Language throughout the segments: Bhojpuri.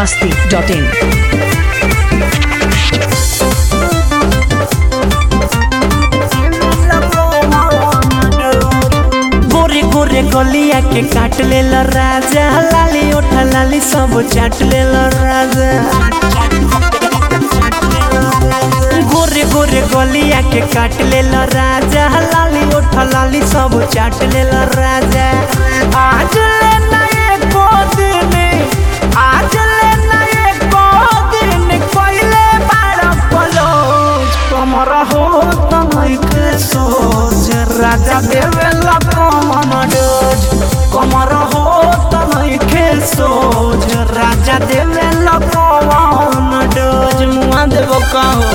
masti.in. गोरे गोरे गलिया के काट ले राजा लाली ओठा लाली सब चाट ले राजा गोरे गोरे गलिया के काट ले राजा लाली ओठा लाली सब चाट ले राजा आज ले नए को दिन आज ले नए को दिन कोइले बाड़ा पलोज कमर हो तमैक सोच राजा देवेला कमन डोज कमर हो तमैक सोच राजा देवेला कमन डोज मुआ देबो कहो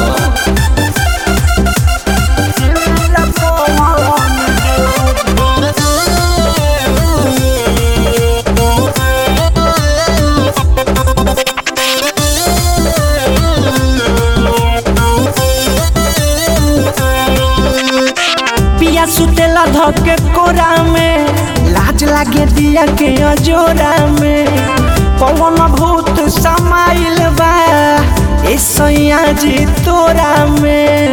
देवेला कमन पिया सुतेला धके कोरा में लाज लागे दिया के अजोरा में पवन भूत समाइल बा ए सैया जी तोरा में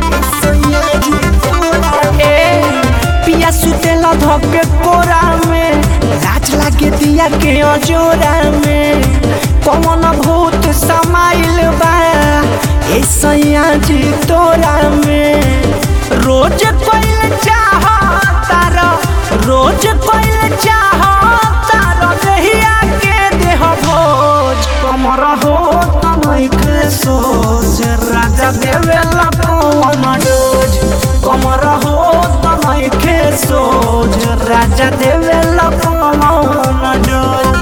ए, पिया सुतेला धके कोरा में लाज लागे दिया के अजोरा में पवन भूत समाइल बा ए सैया जी तोरा में रोज कोइल चाह तारा रोज कोइल चाह तारा रहिया के देह भोज कमर हो तमैक सोच राजा देवेला पवन डोज कमर हो तमैक सोच राजा देवेला पवन डोज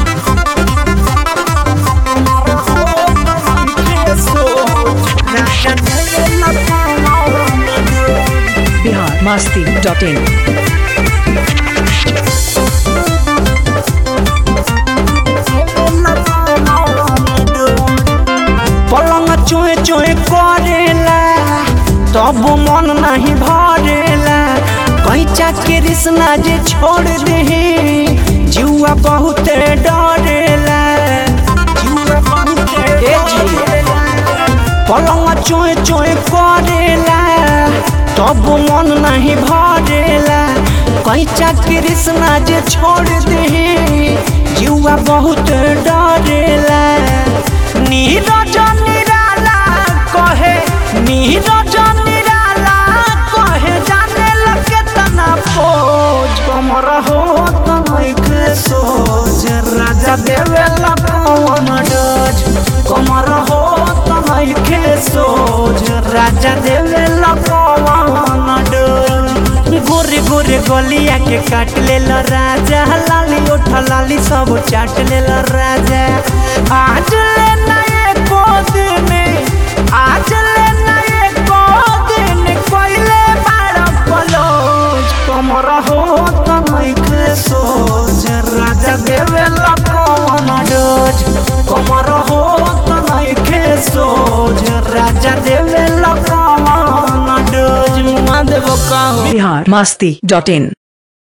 कमर हो तमैक सोच राजा देवेला पवन डोज Bihar masti.in. पलंग चोए चोए करेला तब मन नहीं भरेला कैचा के रिश्ना जे छोड़ दे जुआ बहुत डरेला जुआ बहुत डरेला पलंग चोए चोए करेला तब मन नहीं भरेला कैचा कृष्णा जे छोड़ दे जुआ बहुत डरेला नीरज निराला कहे नीरज निराला कहे जाने लगे तना पोज कमर हो तमैक सोच राजा देवेला पवन डोज कमर हो तमैक सोच राजा देवेला पवन डोज गोरे गोरे गलिया के काट ले राजा लाली ओठ लाली सब चाट ले राजा आज ले नए को दिन आज ले नए को दिन कोइले बाड़ा पलोज कमर हो तमैक सोच राजा देवेला पवन डोज कमर हो तमैक सोच राजा देवेला पवन डोज मुआ देबो कहो Bihar masti.in.